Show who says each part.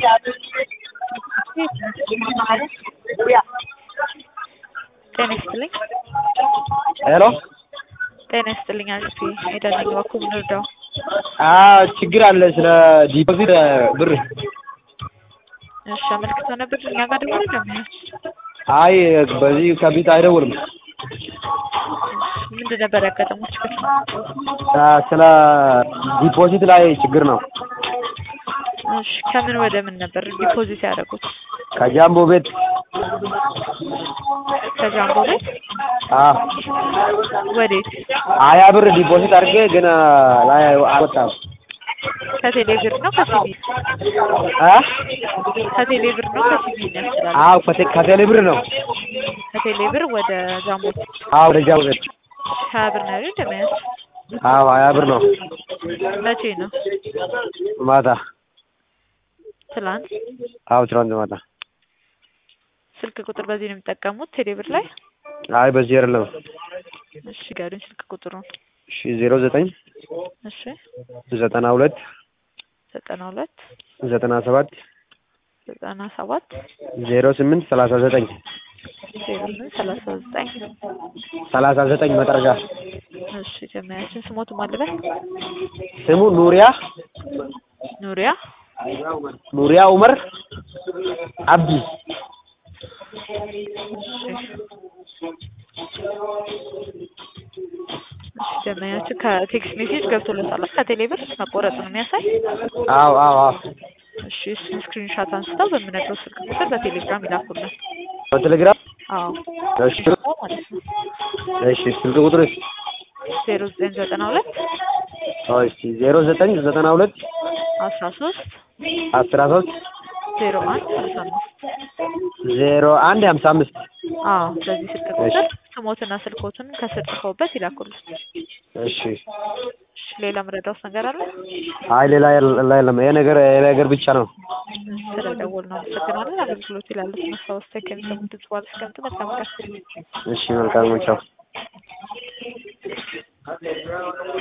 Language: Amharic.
Speaker 1: ጤና ይስጥልኝ።
Speaker 2: ሄሎ
Speaker 1: ጤና ይስጥልኝ። አሪፍ ሄዳለኝ እባክዎ ምን ልርዳው?
Speaker 2: ችግር አለ ስለ ዲፖዚት ብር።
Speaker 1: እሺ አመልክተው ነበር እኛ ጋር ደውሎ ለምን?
Speaker 2: አይ በዚህ ከቤት አይደውልም።
Speaker 1: ምንድን ነበር ያጋጠመው ችግር?
Speaker 2: ስለ ዲፖዚት ላይ ችግር ነው።
Speaker 1: እሺ ከምን ወደ ምን ነበር ዲፖዚት ያደረጉት?
Speaker 2: ከጃምቦ ቤት
Speaker 1: ከጃምቦ ቤት
Speaker 2: አዎ
Speaker 1: ወዴት?
Speaker 2: ሀያ ብር ዲፖዚት አድርጌ ግን ላይ አልወጣም።
Speaker 1: ከቴሌ ብር ነው ከሲቢ?
Speaker 2: አ
Speaker 1: ከቴሌ ብር ነው ከሲቢ ነው ያስችላል?
Speaker 2: አዎ ከቴ- ከቴሌ ብር ነው።
Speaker 1: ከቴሌ ብር ወደ ጃምቦ
Speaker 2: አዎ ወደ ጃምቦ ቤት
Speaker 1: ሀያ ብር ነው ያሉኝ እንደሚያዝ
Speaker 2: አዎ ሀያ ብር ነው።
Speaker 1: መቼ ነው?
Speaker 2: ማታ
Speaker 1: ትላንት።
Speaker 2: አዎ ትናንት ማታ።
Speaker 1: ስልክ ቁጥር በዚህ ነው የሚጠቀሙት ቴሌ ብር ላይ?
Speaker 2: አይ በዚህ አይደለም።
Speaker 1: እሺ ጋሩኝ ስልክ ቁጥሩን።
Speaker 2: እሺ ዜሮ ዘጠኝ
Speaker 1: እሺ
Speaker 2: ዘጠና ሁለት
Speaker 1: ዘጠና ሁለት
Speaker 2: ዘጠና ሰባት
Speaker 1: ዘጠና ሰባት
Speaker 2: ዜሮ ስምንት ሰላሳ ዘጠኝ
Speaker 1: ዜሮ ስምንት ሰላሳ ዘጠኝ
Speaker 2: ሰላሳ ዘጠኝ መጠረሻ
Speaker 1: እሺ ጀመያችን ስሞቱ ማልበል
Speaker 2: ስሙ ኑሪያ
Speaker 1: ኑሪያ
Speaker 2: ኑሪያ ኡመር አብዲ
Speaker 1: ደንበኛችን ከቴክስት ሜሴጅ ገብቶለታል ከቴሌ ብር መቆረጡ ነው የሚያሳይ።
Speaker 2: አዎ አዎ አዎ
Speaker 1: እሺ እሱን ስክሪንሻት አንስተው በምነግረው ስልክ ቁጥር በቴሌግራም ይላኩልን።
Speaker 2: በቴሌግራም
Speaker 1: አዎ
Speaker 2: እሺ
Speaker 1: ማለት ነው
Speaker 2: እሺ ስልክ ቁጥር
Speaker 1: ዜሮ ዘጠኝ ዘጠና ሁለት
Speaker 2: እሺ ዜሮ ዘጠኝ ዘጠና ሁለት
Speaker 1: አስራ ሶስት
Speaker 2: አስራ ሶስት
Speaker 1: ዜሮ አንድ ሀምሳ አምስት
Speaker 2: ዜሮ አንድ ሀምሳ አምስት
Speaker 1: አዎ በዚህ ስልክ ቁጥር ስሞትና ስልኮትን ከስር ጽፈውበት ይላኩልን።
Speaker 2: እሺ
Speaker 1: እሺ ሌላ ምረዳውስ ነገር አለ?
Speaker 2: አይ ሌላ የለ- የለም ይሄ ነገር ይሄ ነገር ብቻ ነው።
Speaker 1: ስለደወል ነው አመሰግናለን። አገልግሎት ይላሉት ማስታወስ ከሚሰሙት ድምጽ በኋላ እስከምት መልካም ቀን።
Speaker 2: እሺ መልካም ነው ቻው